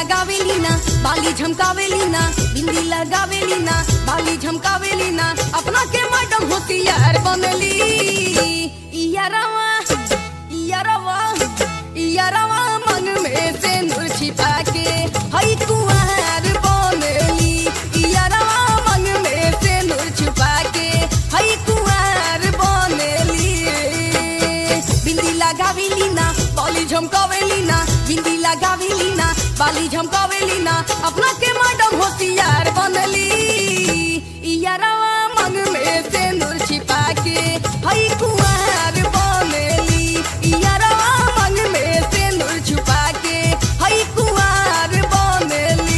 लगावेली ना बाली झमकावेली ना बिंदी लगावेली ना बाली झमकावेली ना अपना के मैडम होशियार बनली इयारवा इयारवा इयारवा मन में से नूर छिपा के हई कुंवर बनली इयारवा मन में से नूर छिपा के हई कुंवर बनली बिंदी लगावेली ना बाली झमकावेली ना बिंदी लगावेली ना बाली झमकावेली ना अपना के मैडम होशियार बनली इयारवा मन में से नूर छिपा के हई कुंवर बनली इयारवा मन में से नूर छुपा के हई कुंवर बनली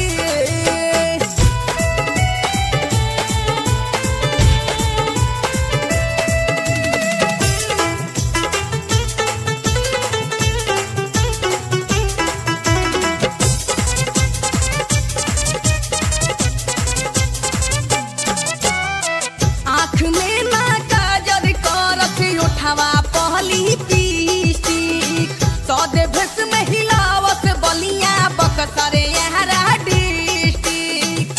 आँख में ना काजर करत उठावा पहली पीस्टिक सौदे भस में हिलावत बलिया बकसरे यहरा डिस्टिक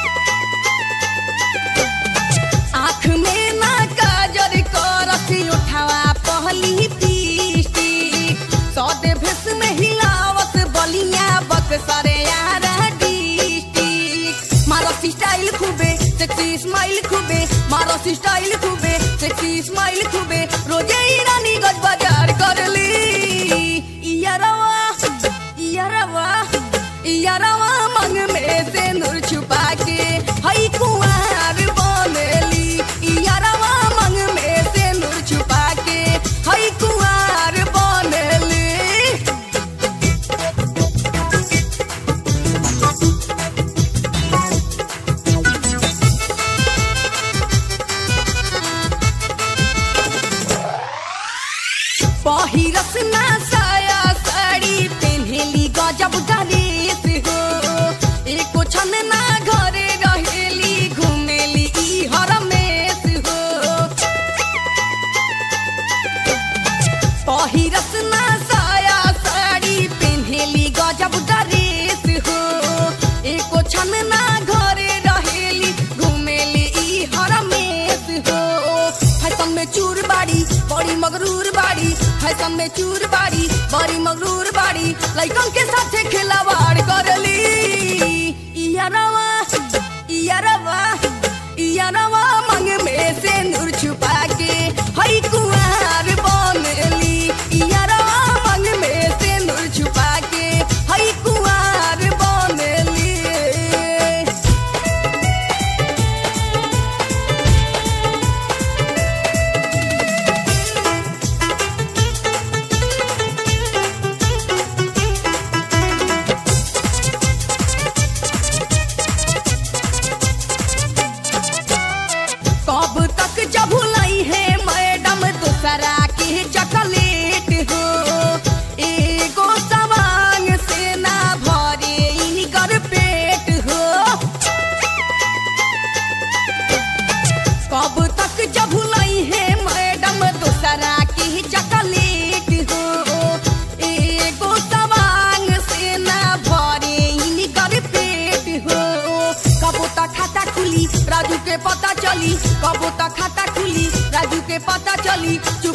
आँख में ना काजर करत उठावा पहली पीस्टिक सौदे भस में हिलावत बलिया बकसरे यहरा डिस्टिक मारो स्टाइल खूबे सेक्सी स्माइल खूबे मारो स्टाइल खूबे सेक्सी स्माइल खूबे रोजे ही रानी गज बाजार करली इयारवा इयारवा इयारवा मंग में से नूर छुपा के हई कुंवर बनली इयारवा मंग में से नूर छुपा के हई कुंवर बनली पहिरस ना साया साड़ी पेन्हेली गजब ड्रेस हो एको छन ना घरे रहेली घुमेली ई हरमेश हो पहिरस ना साया साड़ी पेन्हेली गजब ड्रेस हो एको छन ना घरे रहेली घुमेली ई हरमेश हो फैशन में चूर बाड़ी बड़ी मगरूर बाड़ी फैशन में चूर बाड़ी बड़ी मगरूर बाड़ी लइकन के साथे खिलावाड़ करली इयारवा इयारवा इयारवा मंग में से नूर छुपा के हई कुंवर बनली इयारवा मंग में से नूर छुपा के हई कुंवर बनली कब तक जब भुलाई है मैडम दूसरा के चॉकलेट हो एगो सवांग से ना भरे इनकर पेट हो कब तक जब भुलाई है मैडम दूसरा के चॉकलेट हो एगो सवांग से ना भरे इनकर पेट हो कबो तक खाता खुली राजू के पता चली कबो तक खाता खुली राजू के पता चली